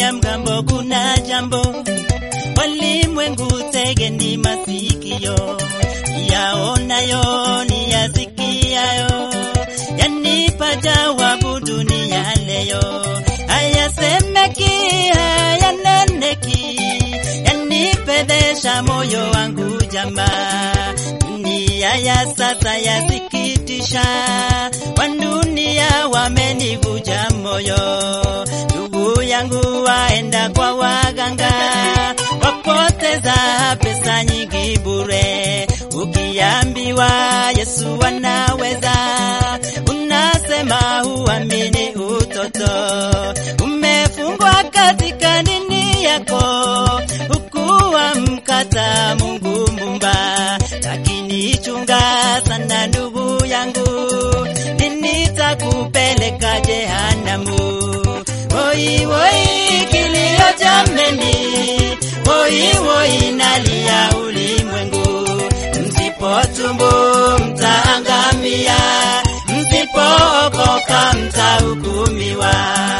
ya mgambo kuna jambo, walimwengu tegeni masikio, yaonayo ni yasikiayo, yanipa jawabu dunia leo, hayasemeki hayaneneki, yanipedesha moyo wangu jamaa, dunia ya sasa yasikitisha, wadunia wamenivuja moyo, ndugu yangu waenda kwa waganga, wapoteza pesa nyingi bure, ukiambiwa Yesu anaweza, unasema huamini utoto, umefungwa katika dini yako, hukuwa mkata Mungu mumba, lakini chunga sana ndugu yangu, dini takupeleka jehanamu. Woi woi, kilio jameni, woi woi, nalia ulimwengu, msipotubu mtaangamia, msipookoka mtahukumiwa.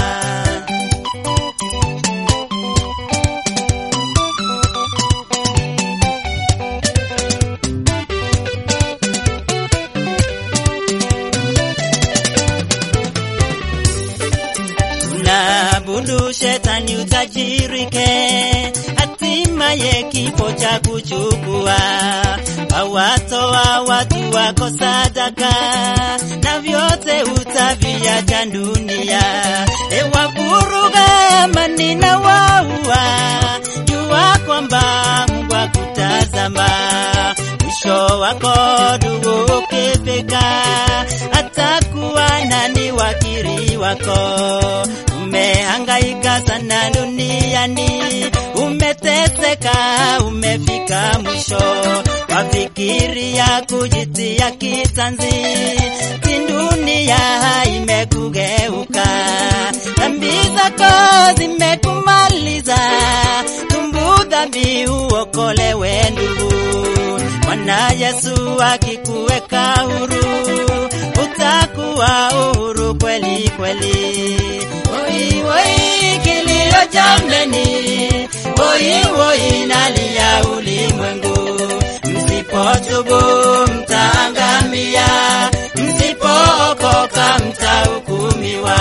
Unaabudu shetani utajirike, hatimaye kifo cha kuchukua. Hawatoa watu wako sadaka, na vyote utaviacha dunia. Ewavuruga amani na waua, jua kwamba Mungu akutazama. Mwisho wako ndugu ukifika, atakuwa nani wakili wako? Umehangaika sana duniani, umeteseka, umefika mwisho, wafikiria kujitia kitanzi, si dunia imekugeuka, dhambi zako zimekumaliza, tumbu dhambi uokolewe ndugu. Bwana Yesu akikuweka huru, utakuwa uhuru kweli kweli. Oi oi, kilio jameni, oi oi, nalia ulimwengu, msipotubu mtaangamia, msipookoka mtahukumiwa.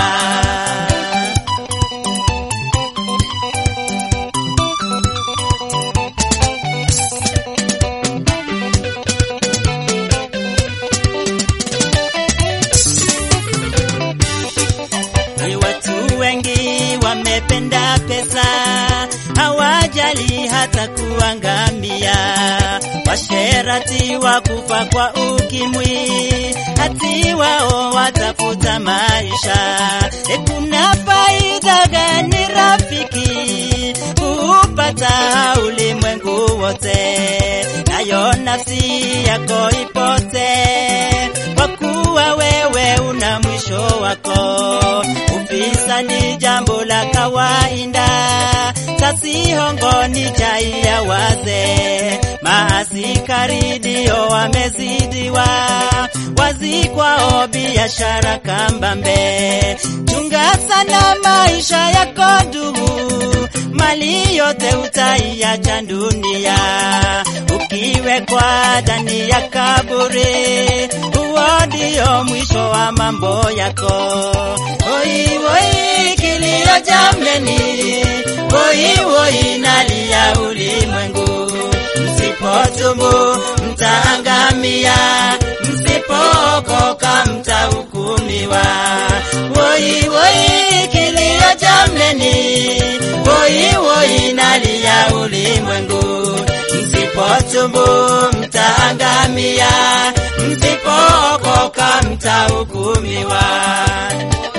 Ni watu wengi wamependa pesa, hawajali hata kuangamia. Washerati wakufa kwa ukimwi, hati wao watafuta maisha. E, kuna faida gani rafiki kuupata ulimwengu wote, nayo nafsi yako ipote, kwa kuwa wewe una mwisho wako. Ufisa ni jambo la kawaida, tasihongo ni chai ya wazee. Maasikari ndio wamezidiwa, wazikwao biashara kambambe. Chunga sana maisha yako ndugu, mali yote utaiacha dunia, ukiwekwa ndani ya kaburi, huo ndio mwisho wa mambo yako. Oi oi, kilio jameni, oi oi, nalia ulimwengu, msipotubu mtaangamia, msipookoka mtahukumiwa. Oi oi, kilio jameni, oi oi, nalia ulimwengu, msipotubu mtaangamia, msipookoka mtahukumiwa.